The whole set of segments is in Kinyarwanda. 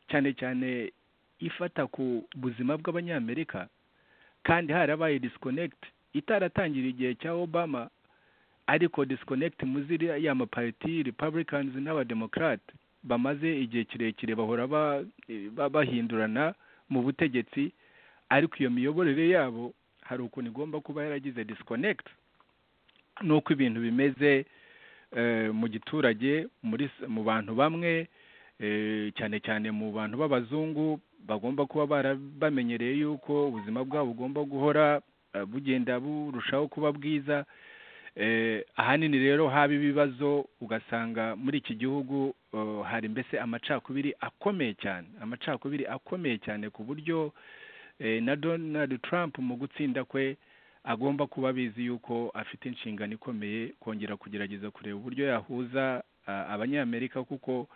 cyane cyane ifata ku buzima bw'abanyamerika kandi harabaye disikonegiti itaratangira igihe cya obama ariko disikonegiti muzi ya mapariti repabulikazi n'abademokarate bamaze igihe kirekire bahora bahindurana mu butegetsi ariko iyo miyoborere yabo hari ukuntu igomba kuba yaragize disikonegiti n'uko ibintu bimeze mu giturage mu bantu bamwe cyane cyane mu bantu b'abazungu bagomba kuba barabamenyereye yuko ubuzima bwabo bugomba guhora bugenda burushaho kuba bwiza ahanini rero haba ibibazo ugasanga muri iki gihugu hari mbese amacakubiri akomeye cyane amacakubiri akomeye cyane ku buryo na donald trump mu gutsinda kwe agomba kuba abizi yuko afite inshingano ikomeye kongera kugerageza kureba uburyo yahuza abanyamerika kuko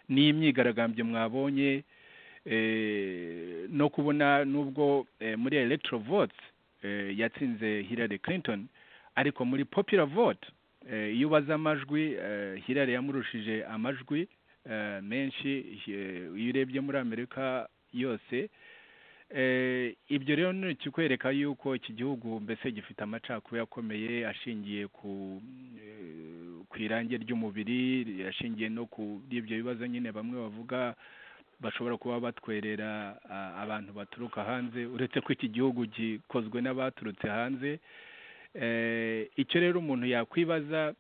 n'imyigaragambyo mwabonye no kubona n'ubwo muri electro vote yatsinze Hillary Clinton ariko muri popular vote iyo ubaza amajwi Hillary yamurushije amajwi menshi iyo urebye muri amerika yose ibyo rero ni ikikwereka yuko iki gihugu mbese gifite amacakubiri akomeye ashingiye ku irangi ry'umubiri ashingiye no kuri ibyo bibazo nyine bamwe bavuga bashobora kuba batwerera abantu baturuka hanze uretse ko iki gihugu gikozwe n'abaturutse hanze icyo rero umuntu yakwibaza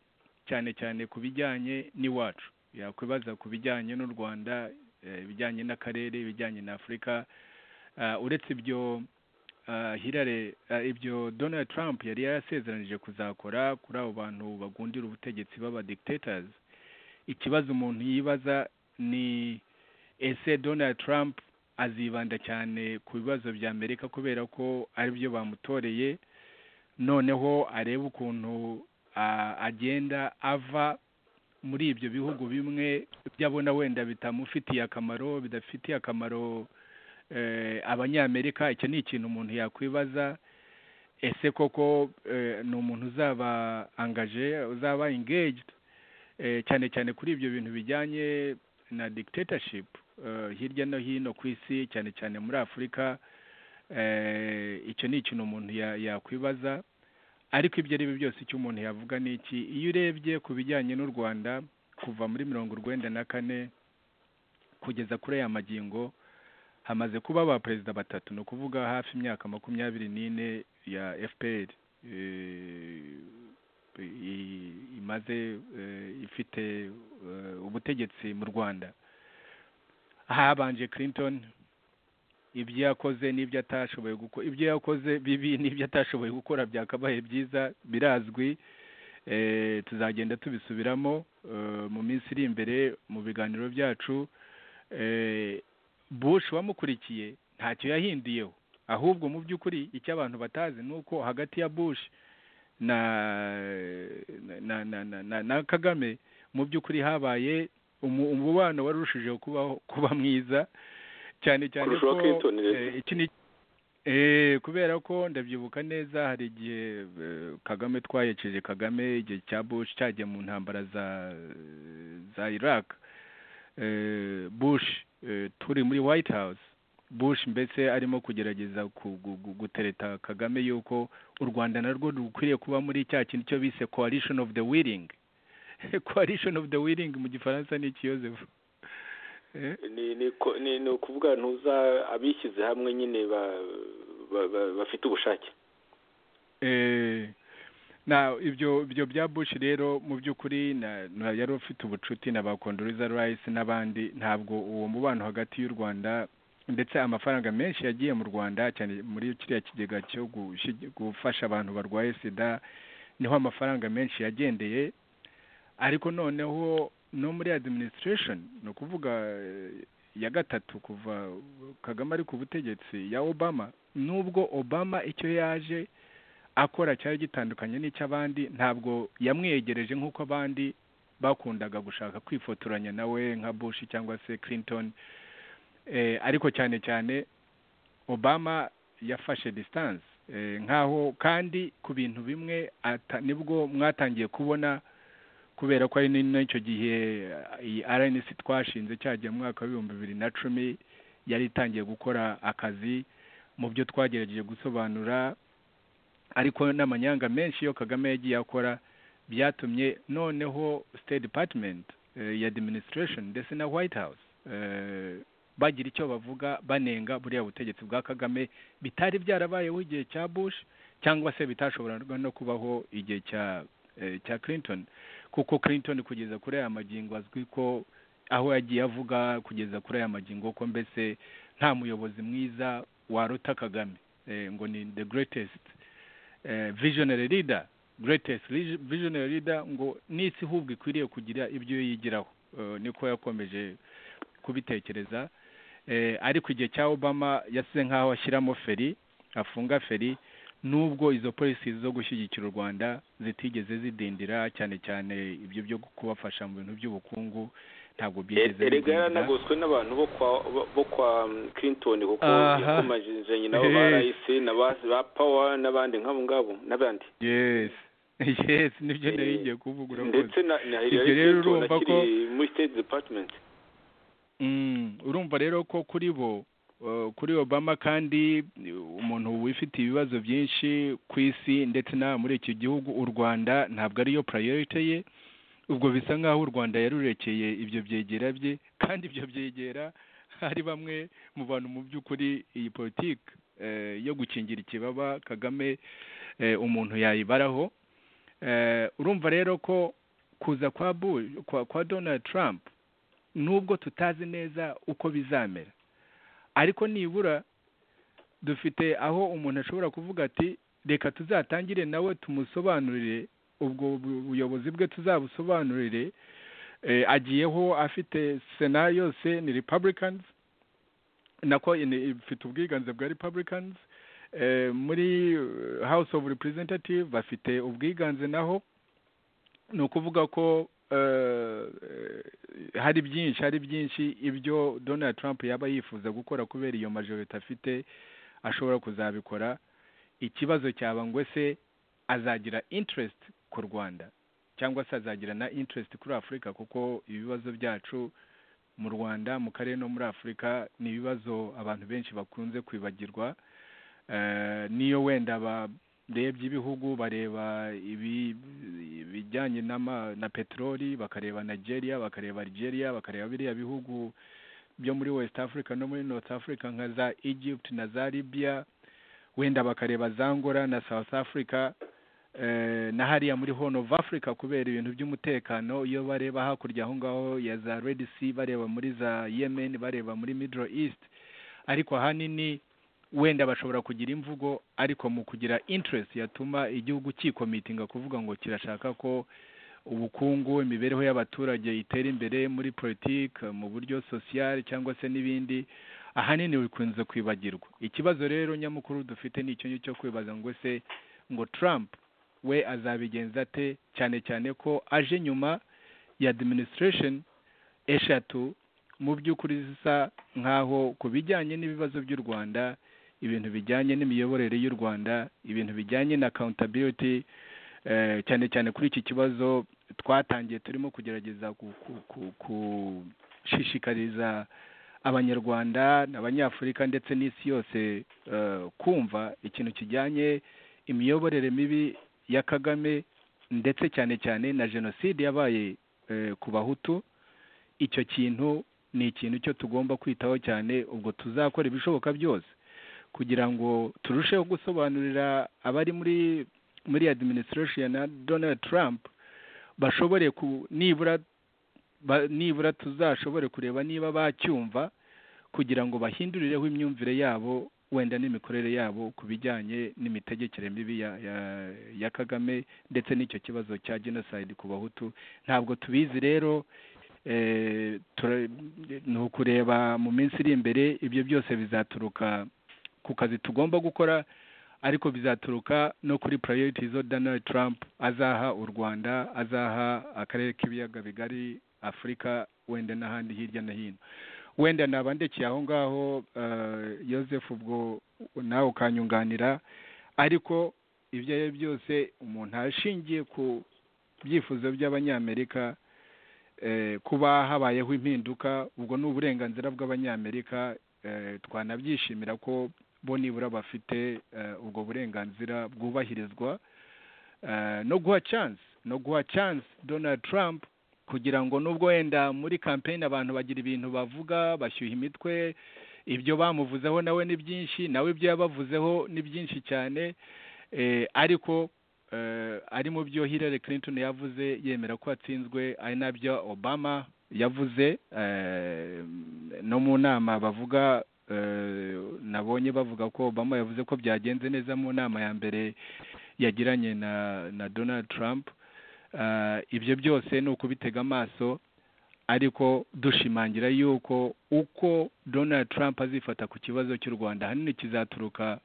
cyane cyane ku bijyanye n'iwacu yakwibaza ku bijyanye n'u rwanda ibijyanye n'akarere ibijyanye na afurika uretse ibyo hirare ibyo donald trump yari yarasezeranije kuzakora kuri abo bantu bagundira ubutegetsi baba dikitatazi ikibazo umuntu yibaza ni ese donald trump azibanda cyane ku bibazo bya amerika kubera ko aribyo bamutoreye noneho arebe ukuntu agenda ava muri ibyo bihugu bimwe byabona wenda bitamufitiye akamaro bidafitiye akamaro abanyamerika icyo ni ikintu umuntu yakwibaza ese koko ni umuntu uzaba angaje uzaba engaged cyane cyane kuri ibyo bintu bijyanye na dictatorship hirya no hino ku isi cyane cyane muri afurika icyo ni ikintu umuntu yakwibaza ariko ibyo ari byo byose icyo umuntu yavuga ni iki iyo urebye ku bijyanye n'u rwanda kuva muri mirongo urwenda na kane kugeza kuri aya magingo hamaze kuba abaperezida batatu ni ukuvuga hafi imyaka makumyabiri n'ine ya fpr imaze ifite ubutegetsi mu rwanda habanje clinton ibyo yakoze n'ibyo atashoboye gukora ibyo yakoze bibi n'ibyo atashoboye gukora byakabaye byiza birazwi tuzagenda tubisubiramo mu minsi iri imbere mu biganiro byacu bush wamukurikiye ntacyo yahinduyeho ahubwo mu by'ukuri icyo abantu batazi ni uko hagati ya bush na na na na kagame mu by'ukuri habaye umubano warushijeho kuba mwiza cyane cyane ko kubera ko ndabyibuka neza hari igihe kagame twayekeje kagame igihe cya bush cyagiye mu ntambara za iraq bush turi muri white house bush mbese arimo kugerageza gutereta kagame yuko u rwanda narwo rukwiriye kuba muri cya kintu cyo bise coalition of the willing coalition of the willing mu gifaransa ni iki Joseph ni ukuvuga ntuza abishyize hamwe nyine bafite ubushake ibyo bya bush rero mu by'ukuri yari ufite ubucuti na ba kondoriza rayisi n'abandi ntabwo uwo mubano hagati y'u rwanda ndetse amafaranga menshi yagiye mu rwanda cyane muri kiriya kigega cyo gufasha abantu barwaye sida niho amafaranga menshi yagendeye ariko noneho no muri administration ni ukuvuga ya gatatu kuva kagame ari ku butegetsi ya obama nubwo obama icyo yaje akora cyari gitandukanye n'icy'abandi ntabwo yamwegereje nk'uko abandi bakundaga gushaka kwifotoranya nawe nka bush cyangwa se clinton ariko cyane cyane obama yafashe distance nkaho kandi ku bintu bimwe nibwo mwatangiye kubona kubera ko ari n'icyo gihe iyi rnc twashinze cyagiye mu mwaka w'ibihumbi bibiri na cumi yari itangiye gukora akazi mu byo twagerageje gusobanura ariko n'amanyanga menshi iyo kagame yagiye akora byatumye noneho state department ya administration ndetse na white house bagira icyo bavuga banenga buriya butegetsi bwa kagame bitari byarabayeho igihe cya bush cyangwa se bitashoboraga no kubaho igihe cya cya clinton kuko clinton kugeza kuri aya magingo azwi ko aho yagiye avuga kugeza kuri aya magingo ko mbese nta muyobozi mwiza warota kagame ngo ni the greatest visionary leader greatest visionary leader ngo n'isi hubwo ikwiriye kugira ibyo yigiraho niko yakomeje kubitekereza ariko igihe cya obama yasize nk'aho ashyiramo feri afunga feri nubwo izo polisi zo gushyigikira u rwanda zitigeze zidindira cyane cyane ibyo byo kubafasha mu bintu by'ubukungu ntabwo byigeze erega yaranagoswe n'abantu bo kwa clinton kuko yakomajije nabo ba rayisi na ba pawa n'abandi nk'abo ngabo n'abandi yesi yesi nibyo nari ngiye kuvugura ndetse na hillary clinton akiri muri state department urumva rero ko kuri bo kuri obama kandi umuntu wifitiye ibibazo byinshi ku isi ndetse n'aha muri iki gihugu u rwanda ntabwo ariyo purayorite ye ubwo bisa nk'aho u rwanda yarurekeye ibyo byegera bye kandi ibyo byegera hari bamwe mu bantu mu by'ukuri iyi politiki yo gukingira ikibaba kagame umuntu yayibaraho urumva rero ko kuza kwa kwa donald trump nubwo tutazi neza uko bizamera ariko nibura dufite aho umuntu ashobora kuvuga ati reka tuzatangire nawe tumusobanurire ubwo buyobozi bwe tuzabusobanurire agiyeho afite sena yose ni republicans nako ifite ubwiganze bwa republicans muri house of representative bafite ubwiganze naho ni ukuvuga ko hari byinshi hari byinshi ibyo donald trump yaba yifuza gukora kubera iyo majorite afite ashobora kuzabikora ikibazo cyaba ngo se azagira interest ku rwanda cyangwa se azagira na interest kuri afurika kuko ibibazo byacu mu rwanda mu karere no muri afurika ni ibibazo abantu benshi bakunze kwibagirwa niyo wenda barebye ibihugu bareba ibijyanye na peteroli bakareba nigeria bakareba algeria bakareba biriya bihugu byo muri west africa no muri north africa nka za egypt na za libya wenda bakareba za ngora na south africa na hariya muri horn of africa kubera ibintu by'umutekano iyo bareba hakurya aho ngaho ya za red sea bareba muri za yemen bareba muri middle east ariko ahanini wenda bashobora kugira imvugo ariko mu kugira interest yatuma igihugu kikomitinga kuvuga ngo kirashaka ko ubukungu imibereho y'abaturage itera imbere muri politiki mu buryo sosiyali cyangwa se n'ibindi ahanini bikunze kwibagirwa ikibazo rero nyamukuru dufite ni icyo cyo kwibaza ngo se ngo Trump we azabigenza ate cyane cyane ko aje nyuma ya administration eshatu mu by'ukuri zisa nk'aho ku bijyanye n'ibibazo by'u rwanda ibintu bijyanye n'imiyoborere y'u rwanda ibintu bijyanye na accountability cyane cyane kuri iki kibazo twatangiye turimo kugerageza gushishikariza abanyarwanda abanyafurika ndetse n'isi yose kumva ikintu kijyanye imiyoborere mibi ya kagame ndetse cyane cyane na jenoside yabaye ku bahutu icyo kintu ni ikintu cyo tugomba kwitaho cyane ubwo tuzakora ibishoboka byose kugira ngo turusheho gusobanurira abari muri muri administration na donald trump bashobore ku nibura nibura tuzashobore kureba niba bacyumva kugira ngo bahindurireho imyumvire yabo wenda n'imikorere yabo ku bijyanye n'imitegekere mibi ya, ya, ya kagame ndetse n'icyo kibazo cya genocide ku bahutu ntabwo tubizi rero ni ukureba mu minsi iri imbere ibyo byose bizaturuka ku kazi tugomba gukora ariko bizaturuka no kuri purayoriti zo donald trump azaha u rwanda azaha akarere k'ibiyaga bigari afurika wenda n'ahandi hirya no hino wenda nabandekeye aho ngaho Yoseph ubwo nawe ukanyunganira ariko ibyo ari byo byose umuntu ashingiye ku byifuzo by'abanyamerika kuba habayeho impinduka ubwo ni uburenganzira bw'abanyamerika twanabyishimira ko bo nibura bafite ubwo burenganzira bwubahirizwa no guha chansi no guha chansi donald trump kugira ngo nubwo wenda muri kampeyini abantu bagira ibintu bavuga bashyuha imitwe ibyo bamuvuzeho nawe ni byinshi nawe ibyo yabavuzeho ni byinshi cyane ariko ari mu byo Hillary Clinton yavuze yemera ko atsinzwe ari nabyo obama yavuze no mu nama bavuga nabonye bavuga ko obama yavuze ko byagenze neza mu nama ya mbere yagiranye na donald trump ibyo byose ni ukubitega amaso ariko dushimangira yuko uko donald trump azifata ku kibazo cy'u rwanda ahanini kizaturuka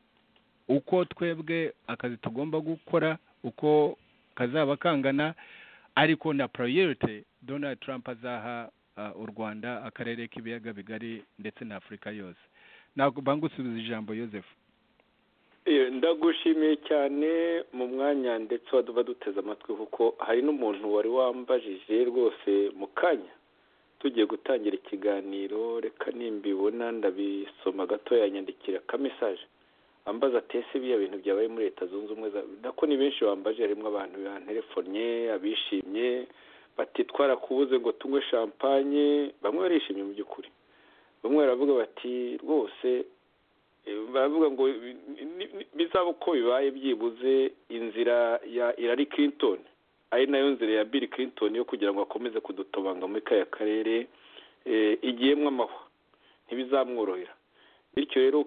uko twebwe akazi tugomba gukora uko kazaba kangana ariko na poroyerite donald trump azaha u rwanda akarere k'ibiyaga bigari ndetse na afurika yose ntabwo bangusubiza ijambo yosefu ndagushimiye cyane mu mwanya ndetse waduba duteze amatwi kuko hari n'umuntu wari wambajije rwose mu kanya tugiye gutangira ikiganiro reka nimbibona ndabisoma gato yanyandikira ka mesaje ambaza ese biya bintu byabaye muri leta zunze ubumwe nako ni benshi bambaje harimo abantu banterefonye abishimye batitwara kubuze ngo tunywe shampanye bamwe barishimye mu by'ukuri bamwe baravuga bati rwose baravuga ngo bizaba uko bibaye byibuze inzira ya irari Clinton ari nayo nzira ya Bill Clinton yo kugira ngo akomeze kudutobanga muri kaya karere igiyemo amahwa ntibizamworohera bityo rero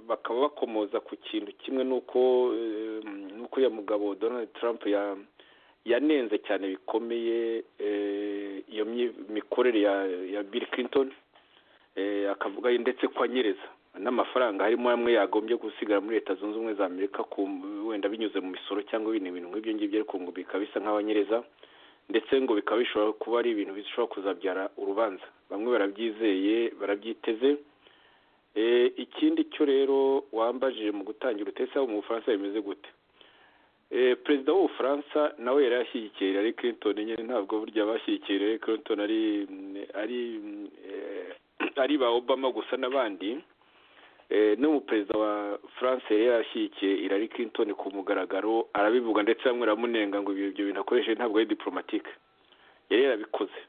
bakaba bakomoza ku kintu kimwe nuko n'ukuriya mugabo Donald Trump yanenze cyane bikomeye iyo mikorere ya Bill Clinton akavuga ndetse ko anyereza n'amafaranga harimo amwe yagombye gusigara muri leta zunze ubumwe za amerika wenda binyuze mu misoro cyangwa ibindi bintu nk'ibyo ngibyo ariko ngo bikaba bisa nk'abanyereza ndetse ngo bikaba bishobora kuba ari ibintu bishobora kuzabyara urubanza bamwe barabyizeye barabyiteze ikindi cyo rero wambajije mu gutangira utese mu bufaransa bimeze gute perezida w'ubufaransa nawe yari ashyigikiye Hillary Clinton nyine ntabwo burya abashyigikiye Hillary Clinton ari ari ari ba obama gusa n'abandi n'umuperezida wa france yari yarashyigikiye Hillary Clinton ku mugaragaro arabivuga ndetse bamwe baramunenga ngo ibyo bintu akoresheje ntabwo ari diplomatike yari yarabikoze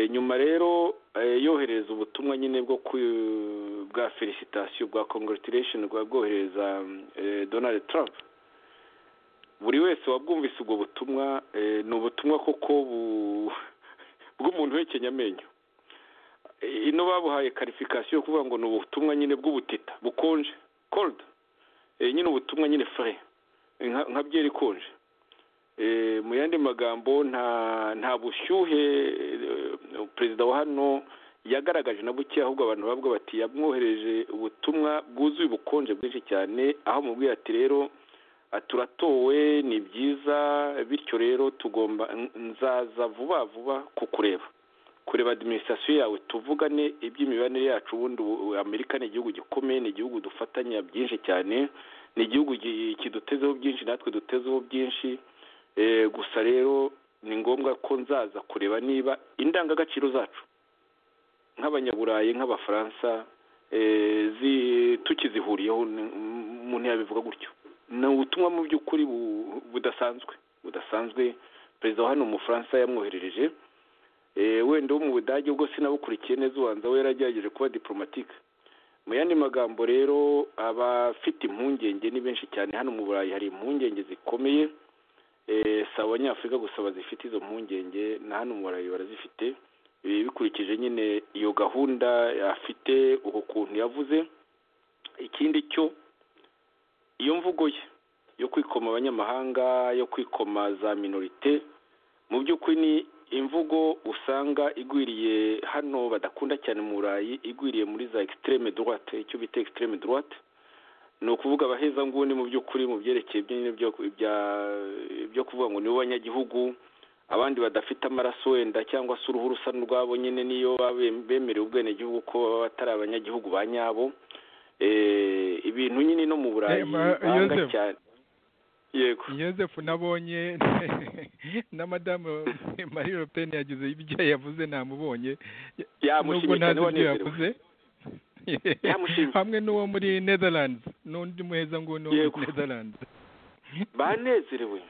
nyuma rero yohereza ubutumwa nyine bwo bwa felicitation bwa congratulation bwa bwohereza donald trump buri wese wabwumvise ubwo butumwa ni ubutumwa koko bw'umuntu uhekenya amenyo ino babuhaye karifikasiyo yo kuvuga ngo ni ubutumwa nyine bw'ubutita bukonje kolda nyine ubutumwa nyine fure nka byeri ikonje mu yandi magambo nta bushyuhe perezida wa hano yagaragaje na buke ahubwo abantu bavuga bati yamwohereje ubutumwa bwuzuye ubukonje bwinshi cyane aho mubwiye ati rero turatowe ni byiza bityo rero tugomba nzaza vuba vuba kukureba kureba adiminisitirasiyo yawe tuvugane iby'imibanire yacu ubundi amerika ni igihugu gikomeye ni igihugu dufatanya byinshi cyane ni igihugu kidutezeho byinshi natwe dutezeho byinshi gusa rero ni ngombwa ko nzaza kureba niba indangagaciro zacu nk'abanyaburayi nk'abafaransa tukizihuriyeho umuntu yabivuga gutyo ni ubutumwa mu by'ukuri budasanzwe budasanzwe perezida wa hano umufaransa yamwoherereje wenda wo mu budage ubwo sinabukurikiye neza ubanza we yaragerageje kuba diporomatike mu yandi magambo rero abafite impungenge ni benshi cyane hano mu burayi hari impungenge zikomeye si abanyafurika gusa bazifite izo mpungenge na hano mu burayi barazifite bikurikije nyine iyo gahunda afite uko kuntu yavuze ikindi cyo iyo mvugo ye yo kwikoma abanyamahanga yo kwikoma za minorite mu by'ukuri ni imvugo usanga igwiriye hano badakunda cyane mu burayi igwiriye muri za ekisitereme dorate icyo bita ekisitereme dorate ni ukuvuga abahezanguni mu by'ukuri mu byerekeye ibyo kuvuga ngo nibo banyagihugu abandi badafite amaraso wenda cyangwa se uruhu rusa n'urwabo nyine niyo bemerewe ubwenegihugu ko baba batari abanyagihugu ba nyabo ibintu nyine no mu burayi cyane yego joseph nabonye na madamu marie le pen yagize ibyo yavuze namubonye nubwo yamushimye ntazi cyane ibyo wanezerewe yavuze Yamushimye. hamwe n'uwo muri netherlands n'undi muheza nguni wo Yego. muri netherlands banezerewe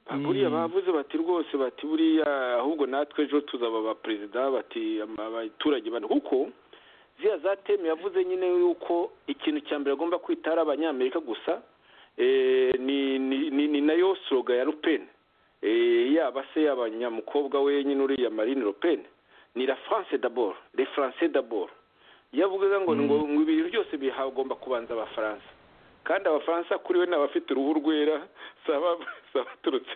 Ba- Mm. buriya bavuze bati rwose bati buriya ahubwo natwe ejo tuzaba ba perezida bati ama- abaturage bana kuko ziriya za teme yavuze nyine yuko ikintu cya mbere agomba kwita ari abanyamerika gusa eh, ni ni- ni- ni nayo sloga ya lupeni yaba se y'abanyamukobwa we nyine uriya marine lupeni ni la france d'abord le france d'abord yavuze ngo ngo ngo ibintu byose bihagomba kubanza abafaransa kandi abafaransa kuri we ni abafite uruhu rwera si aba- si abaturutse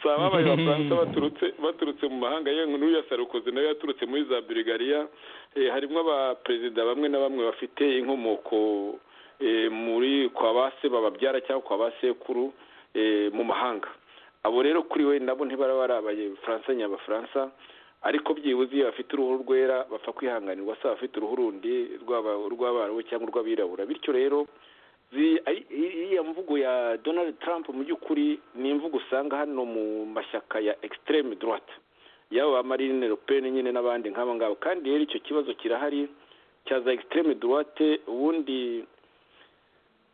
si ababaye abafaransa baturutse baturutse mu mahanga yewe n'uriya sarukoze nawe yaturutse muri za burigariya Eh, harimo abaperezida bamwe na bamwe bafite inkomoko eh, muri kwa ba se bababyara cyangwa kwa ba sekuru eh, mu mahanga abo rero kuri we nabo ntibaraba ari abafaransa nyabafaransa ariko byibuze iyo bafite uruhu rwera bapfa kwihanganirwa se abafite uruhu rundi rw'aba- urw'abarabu cyangwa urw'abirabura bityo rero zi- ari- iriya mvugo ya donald trump mu by'ukuri ni imvugo usanga hano mu mashyaka ya extreme droite yaba ba marine le pen nyine n'abandi nk'aba ngabo kandi rero icyo kibazo kirahari cya za extreme droite ubundi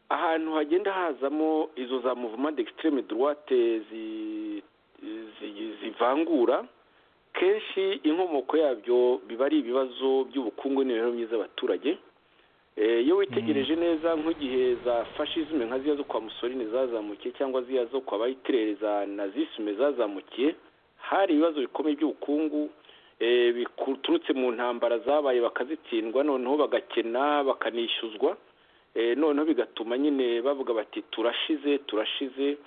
ahantu hagenda hazamo izo za movement d'extreme droite zi- zi- zivangura kenshi inkomoko yabyo biba ari ibibazo by'ubukungu n'imibereho myiza y'abaturage Eh, iyo witegereje neza nk'igihe za fascisme nka ziriya zo kwa musoline zazamukiye cyangwa ziriya zo kwa bayitirere za nazisme zazamukiye hari ibibazo bikomeye by'ubukungu eh, biturutse mu ntambara zabaye bakazitsindwa noneho bagakena bakanishyuzwa Eh, noneho bigatuma nyine bavuga bati turashize turashize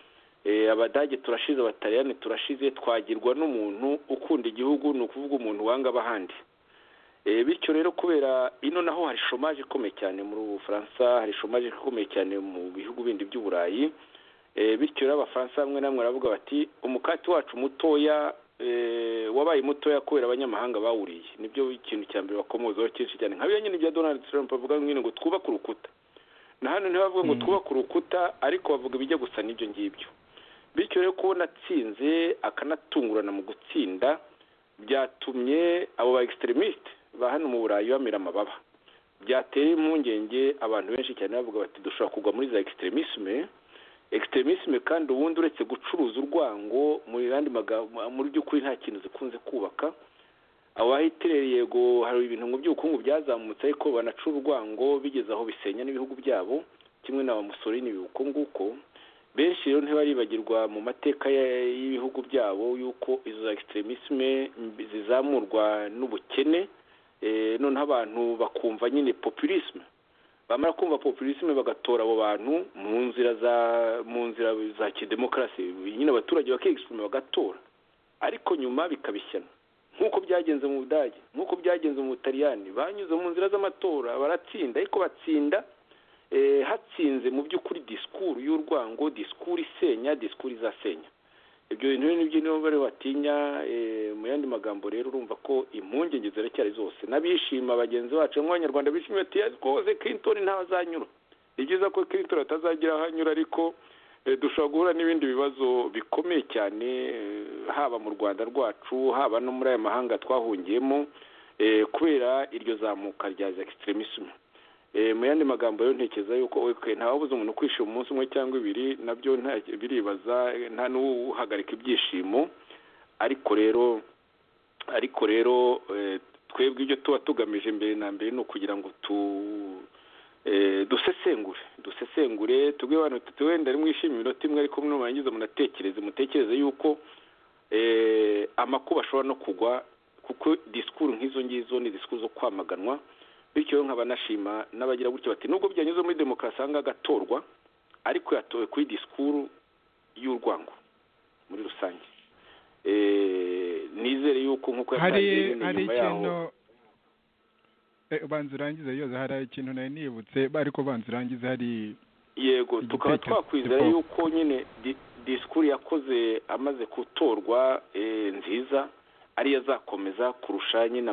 Eh, abadage turashize abataliyani turashize twagirwa n'umuntu ukunda igihugu ni ukuvuga umuntu wanga abahandi Eh, bityo rero kubera ino naho hari shomaje ikomeye cyane muri bufaransa hari shomaje ikomeye cyane mu bihugu bindi by'uburayi Eh, bityo rero abafaransa bamwe na bamwe baravuga bati umukati wacu mutoya eh, wabaye mutoya kubera abanyamahanga bawuriye nibyo ikintu cya mbere bakomozaho cyinshi cyane nka biriya nyine bya donald trump bavuga nyine ngo twubake urukuta na hano ntibavuga ngo Mm. twubake urukuta ariko bavuga ibijya gusa n'ibyo ngibyo bityo rero kubona atsinze akanatungurana mu gutsinda byatumye abo ba extremiste ba hano mu burayi bamera amababa byatera impungenge abantu benshi cyane bavuga bati dushobora kugwa muri za extremisme extremisme kandi ubundi uretse gucuruza urwango mu yandi magambo mu by'ukuri nta kintu zikunze kubaka abahitirere yego hari ibintu mu by'ubukungu byazamutse ariko banaca urwango bigeze aho bisenya n'ibihugu byabo kimwe na ba Mussolini biwuko nguko benshi rero ntibaribagirwa mu mateka ya- y'ibihugu byabo yuko izo za extremisme mbi- zizamurwa n'ubukene eh, noneho abantu bakumva nyine populisme bamara kumva populisme bagatora abo bantu mu nzira za mu nzira za kidemokarasi nyine abaturage bakexprime bagatora ariko nyuma bikabishyana nk'uko byagenze mu budage nk'uko byagenze mu butaliyani banyuze mu nzira z'amatora baratsinda ariko batsinda eh, hatsinze mu by'ukuri disikuru y'urwango disikuru isenya disikuru izasenya ibyo bintu rero nibyo nibo bari batinya eh, mu yandi magambo rero urumva ko impungenge ziracyari zose n'abishima bagenzi bacu nk'abanyarwanda bishimye ati "Yes, rwose clinton ntaho azanyura ni byiza ko clinton atazagira aho anyura ariko eh, dushobora guhura n'ibindi bibazo bikomeye cyane eh, haba mu rwanda rwacu haba no muri aya mahanga twahungiyemo eh, kubera iryo zamuka rya za extremisme Eh, mu yandi magambo rero ntekereza yuko okay, ntawabuze umuntu kwishima umunsi umwe cyangwa ibiri nabyo nta- biribaza eh, nta n'uhagarika ibyishimo ariko rero ariko rero eh, twebwe ibyo tuba tugamije mbere na mbere ni ukugira ngo tu eh, dusesengure dusesengure tubwire abantu tuti wenda mwishimira iminota imwe ariko nurangiza munatekereze mutekereze yuko eh, amakuba ashobora no kugwa kuko disikuru nk'izo ngizo ni disikuru zo kwamaganwa bityo rero nkaba nashima n'abagira gutyo bati nubwo byanyuze muri demokarasi ahanga agatorwa ariko yatowe kuri disikuru y'urwango muri rusange Eh, nizere yuko nk'uko hari yatangiye nyine hari nyuma yaho ikintu Eh, ubanza urangize yoza hari ikintu nari nibutse ariko banza urangize hari yego Igitekerezo tukaba twakwizera kikubaka. yuko nyine di- disikuru yakoze amaze gutorwa eh, nziza ariyo azakomeza kurusha nyine